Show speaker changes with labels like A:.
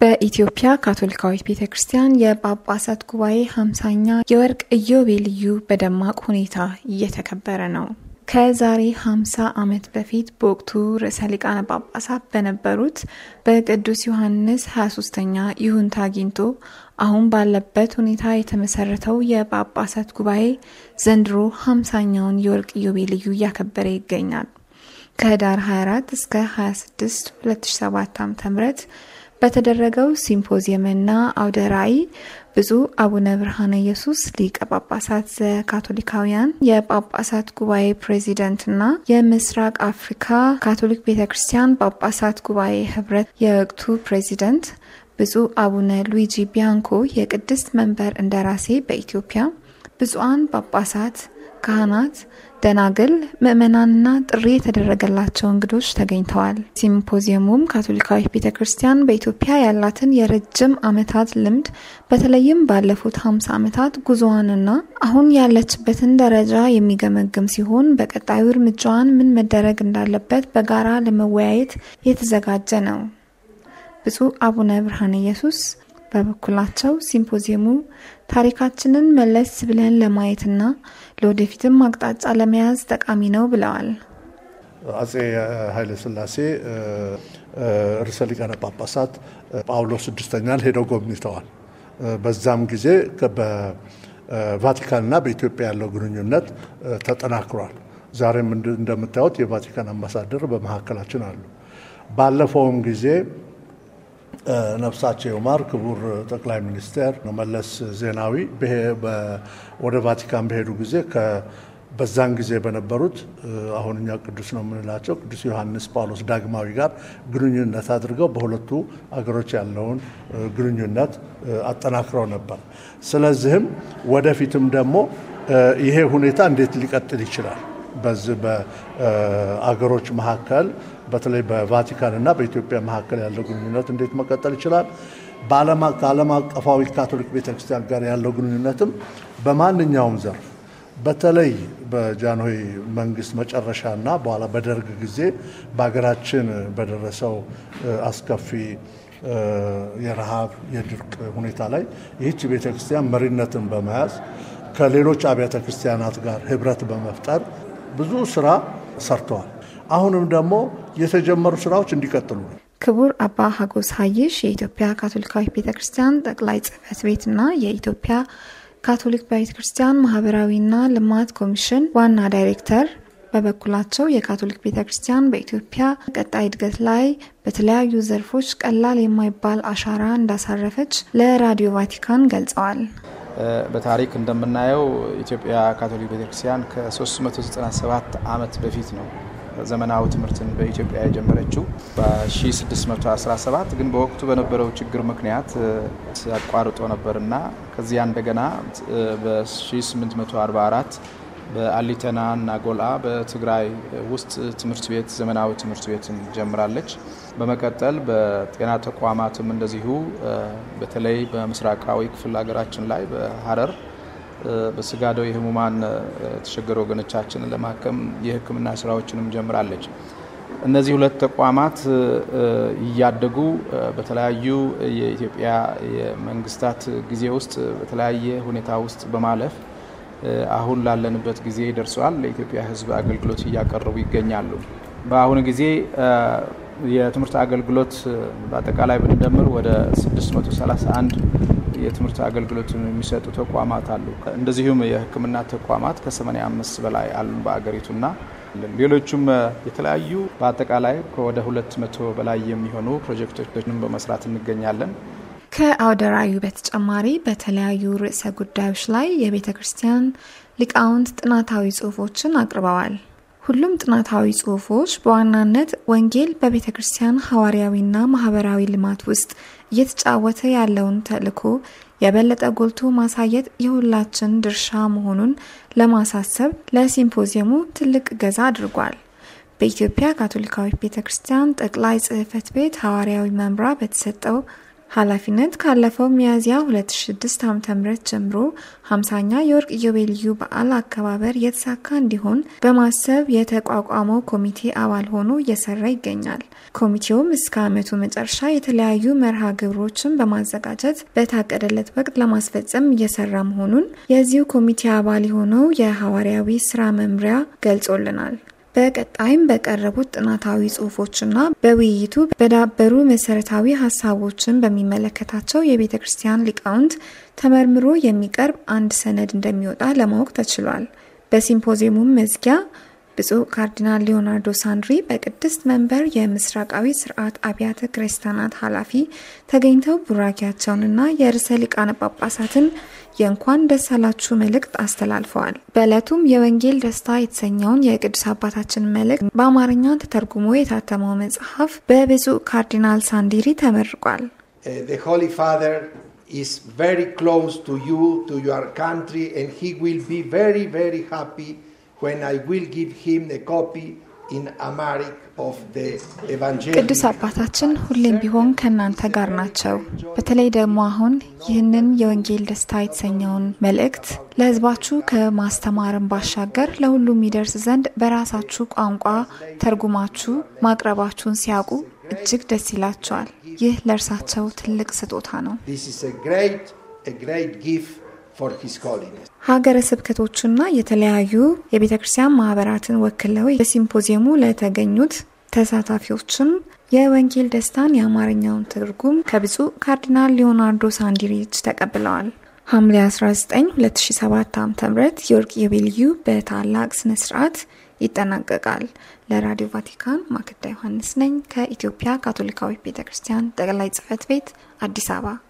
A: በኢትዮጵያ ካቶሊካዊት ቤተ ክርስቲያን የጳጳሳት ጉባኤ ሀምሳኛ የወርቅ ኢዮቤልዩ በደማቅ ሁኔታ እየተከበረ ነው። ከዛሬ 50 ዓመት በፊት በወቅቱ ርዕሰ ሊቃነ ጳጳሳት በነበሩት በቅዱስ ዮሐንስ 23ኛ ይሁንታ አግኝቶ አሁን ባለበት ሁኔታ የተመሰረተው የጳጳሳት ጉባኤ ዘንድሮ 50ኛውን የወርቅ ኢዮቤልዩ እያከበረ ይገኛል። ከህዳር 24 እስከ 26 2007 ዓ.ም በተደረገው ሲምፖዚየምና አውደ ራዕይ ብፁዕ አቡነ ብርሃነ ኢየሱስ ሊቀ ጳጳሳት ዘካቶሊካውያን የጳጳሳት ጉባኤ ፕሬዚደንትና የምስራቅ አፍሪካ ካቶሊክ ቤተ ክርስቲያን ጳጳሳት ጉባኤ ህብረት የወቅቱ ፕሬዚደንት ብፁዕ አቡነ ሉዊጂ ቢያንኮ የቅድስት መንበር እንደራሴ በኢትዮጵያ ብፁዓን ጳጳሳት፣ ካህናት፣ ደናግል፣ ምዕመናንና ጥሪ የተደረገላቸው እንግዶች ተገኝተዋል። ሲምፖዚየሙም ካቶሊካዊት ቤተ ክርስቲያን በኢትዮጵያ ያላትን የረጅም ዓመታት ልምድ በተለይም ባለፉት 50 ዓመታት ጉዞዋንና አሁን ያለችበትን ደረጃ የሚገመግም ሲሆን በቀጣዩ እርምጃዋን ምን መደረግ እንዳለበት በጋራ ለመወያየት የተዘጋጀ ነው። ብፁዕ አቡነ ብርሃነ ኢየሱስ በበኩላቸው ሲምፖዚየሙ ታሪካችንን መለስ ብለን ለማየትና ለወደፊትም አቅጣጫ ለመያዝ ጠቃሚ ነው ብለዋል።
B: አጼ ኃይለ ሥላሴ ርዕሰ ሊቃነ ጳጳሳት ጳውሎስ ስድስተኛን ሄደው ጎብኝተዋል። በዛም ጊዜ በቫቲካንና በኢትዮጵያ ያለው ግንኙነት ተጠናክሯል። ዛሬም እንደምታዩት የቫቲካን አምባሳደር በመካከላችን አሉ። ባለፈውም ጊዜ ነፍሳቸው ይማር ክቡር ጠቅላይ ሚኒስትር መለስ ዜናዊ ወደ ቫቲካን በሄዱ ጊዜ በዛን ጊዜ በነበሩት አሁን እኛ ቅዱስ ነው የምንላቸው ቅዱስ ዮሐንስ ጳውሎስ ዳግማዊ ጋር ግንኙነት አድርገው በሁለቱ አገሮች ያለውን ግንኙነት አጠናክረው ነበር። ስለዚህም ወደፊትም ደግሞ ይሄ ሁኔታ እንዴት ሊቀጥል ይችላል? በዚህ በአገሮች መካከል በተለይ በቫቲካን እና በኢትዮጵያ መካከል ያለው ግንኙነት እንዴት መቀጠል ይችላል? ከዓለም አቀፋዊ ካቶሊክ ቤተክርስቲያን ጋር ያለው ግንኙነትም በማንኛውም ዘርፍ በተለይ በጃንሆይ መንግስት መጨረሻና በኋላ በደርግ ጊዜ በሀገራችን በደረሰው አስከፊ የረሃብ የድርቅ ሁኔታ ላይ ይህች ቤተክርስቲያን መሪነትን በመያዝ ከሌሎች አብያተ ክርስቲያናት ጋር ህብረት በመፍጠር ብዙ ስራ ሰርተዋል። አሁንም ደግሞ የተጀመሩ ስራዎች እንዲቀጥሉ ነው።
A: ክቡር አባ ሀጎስ ሀይሽ የኢትዮጵያ ካቶሊካዊት ቤተ ክርስቲያን ጠቅላይ ጽህፈት ቤትና የኢትዮጵያ ካቶሊክ ቤተ ክርስቲያን ማህበራዊና ልማት ኮሚሽን ዋና ዳይሬክተር በበኩላቸው የካቶሊክ ቤተ ክርስቲያን በኢትዮጵያ ቀጣይ እድገት ላይ በተለያዩ ዘርፎች ቀላል የማይባል አሻራ እንዳሳረፈች ለራዲዮ ቫቲካን ገልጸዋል።
C: በታሪክ እንደምናየው ኢትዮጵያ ካቶሊክ ቤተክርስቲያን ከ397 ዓመት በፊት ነው ዘመናዊ ትምህርትን በኢትዮጵያ የጀመረችው በ1617 ግን በወቅቱ በነበረው ችግር ምክንያት አቋርጦ ነበርና ከዚያ እንደገና በ1844 በአሊተና እና ጎልአ በትግራይ ውስጥ ትምህርት ቤት ዘመናዊ ትምህርት ቤትን ጀምራለች። በመቀጠል በጤና ተቋማትም እንደዚሁ በተለይ በምስራቃዊ ክፍል ሀገራችን ላይ በሀረር በስጋደው የህሙማን የተቸገሩ ወገኖቻችንን ለማከም የሕክምና ስራዎችንም ጀምራለች። እነዚህ ሁለት ተቋማት እያደጉ በተለያዩ የኢትዮጵያ የመንግስታት ጊዜ ውስጥ በተለያየ ሁኔታ ውስጥ በማለፍ አሁን ላለንበት ጊዜ ደርሰዋል። ለኢትዮጵያ ሕዝብ አገልግሎት እያቀረቡ ይገኛሉ። በአሁኑ ጊዜ የትምህርት አገልግሎት በአጠቃላይ ብንደምር ወደ 631 የትምህርት አገልግሎት የሚሰጡ ተቋማት አሉ። እንደዚሁም የሕክምና ተቋማት ከ85 በላይ አሉ በአገሪቱና ሌሎቹም የተለያዩ በአጠቃላይ ከወደ 200 በላይ የሚሆኑ ፕሮጀክቶችንም በመስራት እንገኛለን።
A: ከአውደ ራዕዩ በተጨማሪ በተለያዩ ርዕሰ ጉዳዮች ላይ የቤተ ክርስቲያን ሊቃውንት ጥናታዊ ጽሑፎችን አቅርበዋል። ሁሉም ጥናታዊ ጽሑፎች በዋናነት ወንጌል በቤተ ክርስቲያን ሐዋርያዊና ማህበራዊ ልማት ውስጥ እየተጫወተ ያለውን ተልዕኮ የበለጠ ጎልቶ ማሳየት የሁላችን ድርሻ መሆኑን ለማሳሰብ ለሲምፖዚየሙ ትልቅ እገዛ አድርጓል። በኢትዮጵያ ካቶሊካዊት ቤተ ክርስቲያን ጠቅላይ ጽሕፈት ቤት ሐዋርያዊ መምራ በተሰጠው ኃላፊነት ካለፈው ሚያዝያ 2006 ዓ.ም ጀምሮ 50ኛ የወርቅ ኢዮቤልዩ በዓል አከባበር የተሳካ እንዲሆን በማሰብ የተቋቋመው ኮሚቴ አባል ሆኖ እየሰራ ይገኛል። ኮሚቴውም እስከ ዓመቱ መጨረሻ የተለያዩ መርሃ ግብሮችን በማዘጋጀት በታቀደለት ወቅት ለማስፈጸም እየሰራ መሆኑን የዚሁ ኮሚቴ አባል የሆነው የሐዋርያዊ ስራ መምሪያ ገልጾልናል። በቀጣይም በቀረቡት ጥናታዊ ጽሁፎችና በውይይቱ በዳበሩ መሰረታዊ ሀሳቦችን በሚመለከታቸው የቤተ ክርስቲያን ሊቃውንት ተመርምሮ የሚቀርብ አንድ ሰነድ እንደሚወጣ ለማወቅ ተችሏል። በሲምፖዚየሙም መዝጊያ ብፁዕ ካርዲናል ሊዮናርዶ ሳንድሪ በቅድስት መንበር የምስራቃዊ ስርዓት አብያተ ክርስቲያናት ኃላፊ ተገኝተው ቡራኪያቸውንና የርዕሰ ሊቃነ ጳጳሳትን የእንኳን ደስ አላችሁ መልእክት አስተላልፈዋል። በዕለቱም የወንጌል ደስታ የተሰኘውን የቅዱስ አባታችን መልእክት በአማርኛ ተተርጉሞ የታተመው መጽሐፍ በብፁዕ ካርዲናል ሳንዲሪ ተመርቋል።
D: the Holy Father is very close to you, to your country, and he will be very, very happy when I will give him a copy in Amharic of the Evangelium.
A: ቅዱስ አባታችን ሁሌም ቢሆን ከእናንተ ጋር ናቸው። በተለይ ደግሞ አሁን ይህንን የወንጌል ደስታ የተሰኘውን መልእክት ለሕዝባችሁ ከማስተማርን ባሻገር ለሁሉም ይደርስ ዘንድ በራሳችሁ ቋንቋ ተርጉማችሁ ማቅረባችሁን ሲያውቁ እጅግ ደስ ይላቸዋል። ይህ ለእርሳቸው ትልቅ ስጦታ ነው።
D: This is a great, a great gift for His Holiness.
A: ሀገረ ስብከቶችና የተለያዩ የቤተ ክርስቲያን ማህበራትን ወክለው በሲምፖዚየሙ ለተገኙት ተሳታፊዎችም የወንጌል ደስታን የአማርኛውን ትርጉም ከብፁዕ ካርዲናል ሊዮናርዶ ሳንዲሪች ተቀብለዋል። ሐምሌ 19 2007 ዓ ም የወርቅ ኢዮቤልዩ በታላቅ ስነ ስርዓት ይጠናቀቃል። ለራዲዮ ቫቲካን ማክዳ ዮሐንስ ነኝ ከኢትዮጵያ ካቶሊካዊ ቤተ ክርስቲያን ጠቅላይ ጽህፈት ቤት አዲስ አበባ